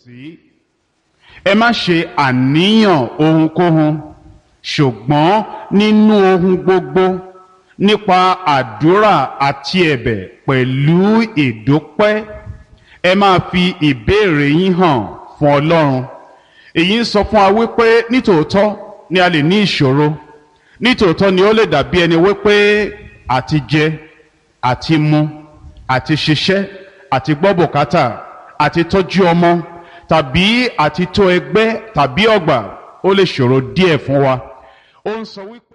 sí ẹ má ṣe àníyàn ohunkóhun ṣùgbọ́n nínú ohun gbogbo nípa àdúrà àti ẹ̀bẹ̀ pẹ̀lú ìdúpẹ́ ẹ máa fi ìbéèrè yín hàn fún ọlọ́run èyí ń sọ fún wa wípé nítòótọ́ ni a lè ní ìṣòro nítòótọ́ ni ó lè dàbí ẹni wípé àti jẹ àti mu àti ṣiṣẹ́ àti gbọ́ bùkátà àti tọ́jú ọmọ tàbí àti tó ẹgbẹ́ tàbí ọgbà ó lè ṣòro díẹ̀ fún wa ó ń sọ wípé.